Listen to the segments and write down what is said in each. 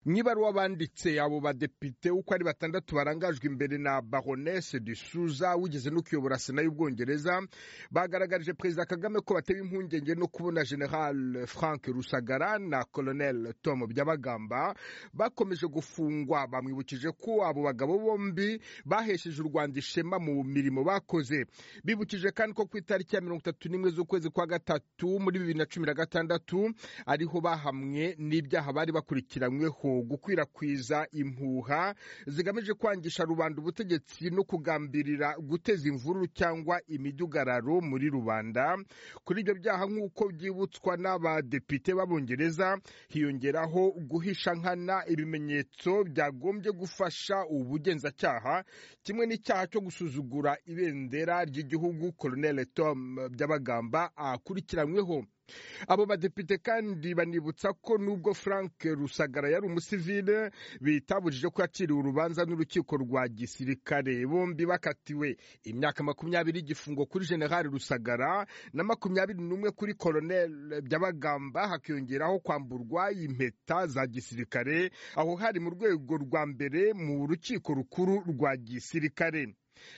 nk'ibaruwa banditse abo badepite uko ari batandatu barangajwe imbere na baronesse de suza wigeze no kuyobora sena y'ubwongereza bagaragarije perezida kagame ko bateba impungenge no kubona general frank rusagara na colonel tom byabagamba bakomeje gufungwa bamwibukije ko abo bagabo bombi bahesheje u rwanda ishema mu mirimo bakoze bibukije kandi ko ku itariki ya mirongo itatu n'imwe z'ukwezi kwa gatatu muri bibiri na cumi na gatandatu ariho bahamwe n'ibyaha bari bakurikiranyweho gukwirakwiza impuha zigamije kwangisha rubanda ubutegetsi no kugambirira guteza imvururu cyangwa imidugararo muri rubanda kuri ibyo byaha nk'uko byibutswa n'abadepite b'abongereza hiyongeraho guhisha nkana ibimenyetso byagombye gufasha ubugenzacyaha kimwe n'icyaha cyo gusuzugura ibendera ry'igihugu colonel tom byabagamba akurikiranyweho abo badepite kandi banibutsa ko nubwo frank rusagara yari umusivile bitabujije ko yaciriwe urubanza n'urukiko rwa gisirikare bombi bakatiwe imyaka makumyabiri y'igifungo kuri generali rusagara na makumyabiri n'umwe kuri koroneli byabagamba hakiyongeraho kwamburwa impeta za gisirikare aho hari mu rwego rwa mbere mu rukiko rukuru rwa gisirikare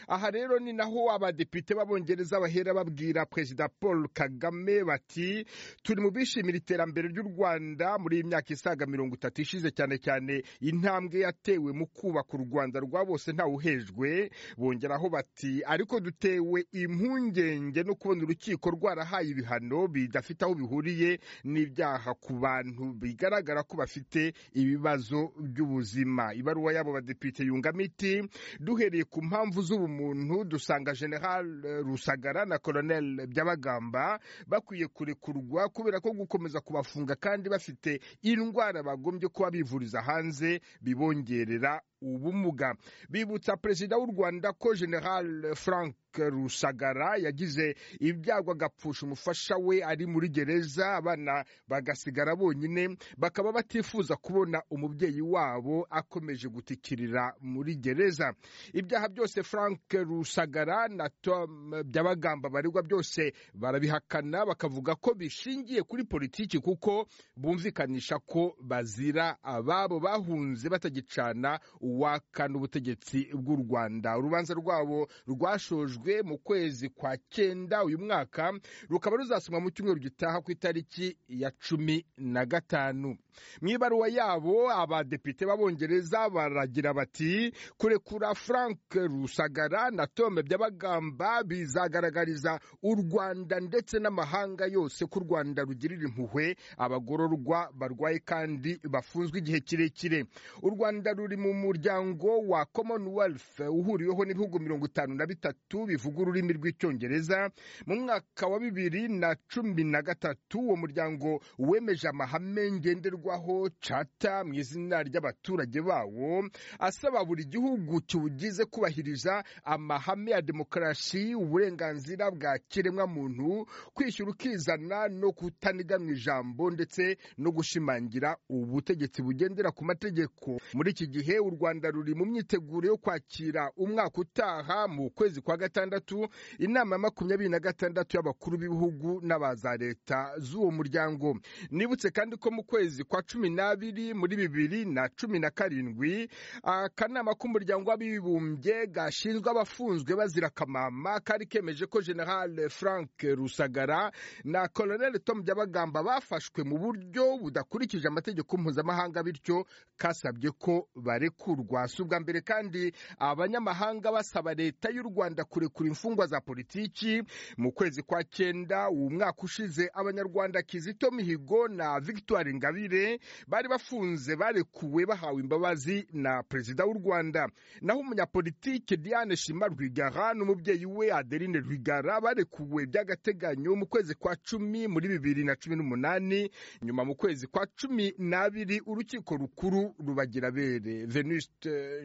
aha rero ni naho abadepite b'abongereza bahera babwira perezida paul kagame bati turi mu bishimira iterambere ry'u rwanda muri iyi myaka isaga mirongo itatu ishize cyane cyane intambwe yatewe mu kubaka u rwanda rwa bose ntawuhejwe bongeraho bati ariko dutewe impungenge no kubona urukiko rwarahaye ibihano bidafite aho bihuriye n'ibyaha ku bantu bigaragara ko bafite ibibazo by'ubuzima ibaruwa y'abo badepite yungamo iti duhereye ku mpamvu z'ubumuntu dusanga general rusagara na colonel byabagamba bakwiye kurekurwa kubera ko gukomeza kubafunga kandi bafite indwara bagombye kuba bivuriza hanze bibongerera ubumuga bibutsa perezida w'u rwanda ko general frank rusagara yagize ibyago agapfusha umufasha we ari muri gereza abana bagasigara bonyine bakaba batifuza kubona umubyeyi wabo akomeje gutikirira muri gereza ibyaha byose frank rusagara na tom byabagamba baregwa byose barabihakana bakavuga ko bishingiye kuri politiki kuko bumvikanisha ko bazira ababo bahunze batagicana uwakana ubutegetsi bw'u rwanda urubanza rwabo rwashojwe mu kwezi kwa cyenda uyu mwaka rukaba ruzasomwa mu cyumweru gitaha ku itariki ya cumi na gatanu mu ibaruwa yabo abadepite b'abongereza baragira bati kurekura frank rusagara na tome by'abagamba bizagaragariza u rwanda ndetse n'amahanga yose ko u rwanda rugirira impuhwe abagororwa barwaye kandi bafunzwe igihe kirekire u rwanda ruri mu muryango wa commonwealth uhuriweho n'ibihugu mirongo itanu na bitatu bivuga ururimi rw'icyongereza mu mwaka wa bibiri na cumi na gatatu uwo muryango wemeje amahame ngenderwaho cata mu izina ry'abaturage bawo asaba buri gihugu kiwugize kubahiriza amahame ya demokarasi uburenganzira bwa kiremwamuntu kwishyura ukizana no kutaniga mu ijambo ndetse no gushimangira ubutegetsi bugendera ku mategeko muri iki gihe u rwanda ruri mu myiteguro yo kwakira umwaka utaha mu kwezi kwa gatandatu inama ya makumyabiri na gatandatu y'abakuru b'ibihugu n'aba za leta z'uwo muryango nibutse kandi ko mu kwezi kwa cumi n'abiri muri bibiri na cumi na karindwi akanama k'umuryango w'abibumbye gashinzwe abafunzwe bazira kamama kari kemeje ko general frank rusagara na colonel tom byabagamba bafashwe mu buryo budakurikije amategeko mpuzamahanga bityo kasabye ko bari kurekurwa si ubwa mbere kandi abanyamahanga basaba leta y'u rwanda kurekura imfungwa za politiki mu kwezi kwa cyenda uwo mwaka ushize abanyarwanda kizito mihigo na victoire ingabire bari bafunze barekuwe bahawe imbabazi na perezida w'u rwanda naho umunyapolitike diane shima rwigara n'umubyeyi we adeline rwigara barekuwe by'agateganyo mu kwezi kwa cumi muri bibiri na cumi n'umunani nyuma mu kwezi kwa cumi n'abiri urukiko rukuru rubagira bere venus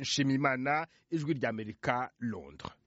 nshimimana ijwi ry'amerika londres